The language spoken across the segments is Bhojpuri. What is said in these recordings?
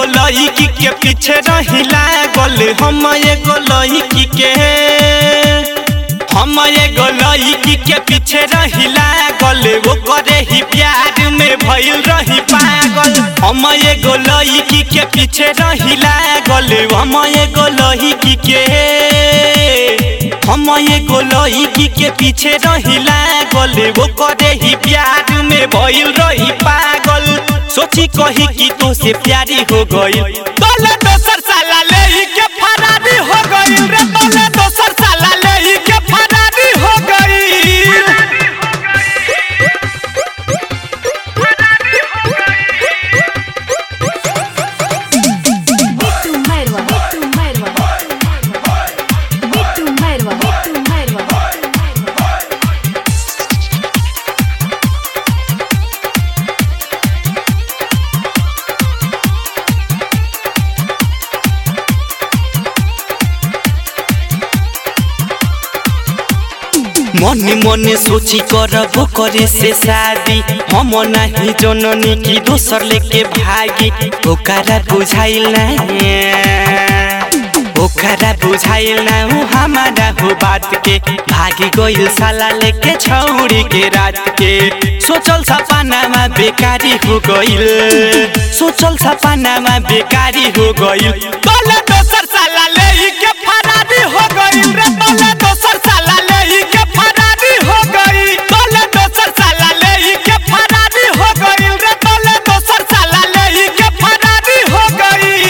लड़की के पीछे रही लागल हम एगो लड़की के हम एगो लड़की के पीछे रही लागल वो करे ही प्यार में भइल रही पागल हम एगो लड़की के पीछे रही लागल हम एगो लड़की के हम एगो लड़की के पीछे रही लागल वो करे ही प्यार में भइल रही पागल सोची कही कि तो से प्यारी हो गई तोले दोसर साला ले के फरारी हो गई रे तोले दोसर साला ले के फरारी हो गई Bitu Merwa, Bitu Merwa, Bitu Merwa, Bitu Merwa. मने मने सोची करबो करे से शादी हम नहीं जननी की दोसर लेके भागी ओकरा बुझाइल ना ओकरा बुझाइल ना उ हमारा हो बात के भागी गइल साला लेके छौरी के रात के सोचल सपनामा बेकारी हो गइल सोचल सपनामा बेकारी हो गइल तोले दोसर साला ले के फरारी हो गइल रे तोले दोसर साला ले के फरारी हो गइल तोले दोसर साला ले के फरारी हो गइल रे तोले दोसर साला ले के फरारी हो गइल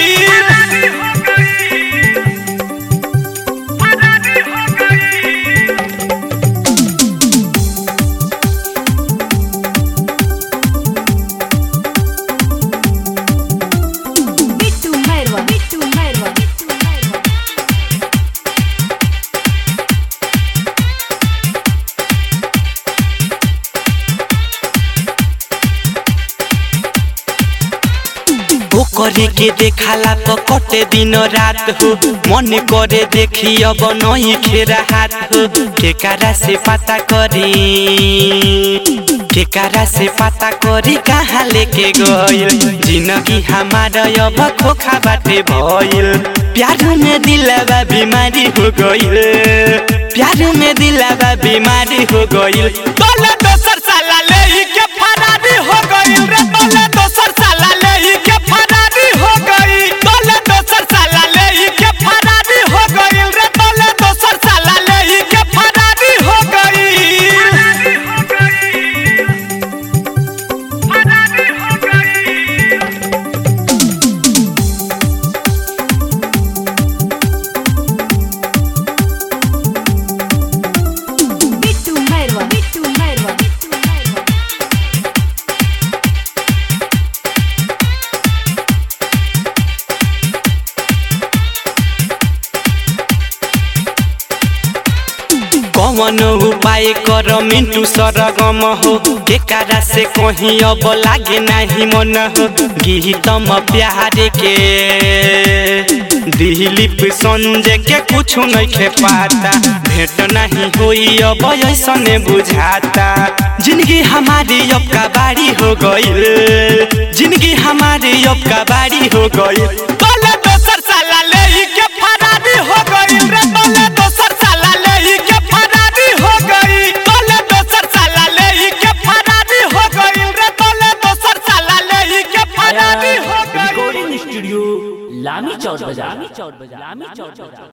Bitu Merwa, Bitu Merwa, Bitu Merwa. वो करे के देखाला तो कटे दिन रात हो मन करे देखी अब नहीं खेरा हाथ हो केकारा से पता करी केकारा से पता करी कहाँ लेके गइल जिंदगी हमारा अब खोखा बाटे भइल प्यार में दिलवा बीमारी हो गइल प्यार में दिलवा बीमारी हो गइल तोले दोसर साला ले के फरारी हो गइल रे तोले दोसर साला ले के फरारी हो गइल तोले दोसर साला ले के फरारी हो गइल रे तोले दोसर साला ले के फरारी हो गइल Bitu Merwa, Bitu Merwa, Bitu Merwa. कमन उपाय कर मिंटू सरगम हो केकारा से कहीं अब लागे नहीं मन हो गीतम प्यार के दिलीप संजय के कुछ नहीं खे पाता भेंट नहीं होई अब ऐसने बुझाता जिंदगी हमारी अब का बाड़ी हो गई जिंदगी हमारी अब का बाड़ी हो गई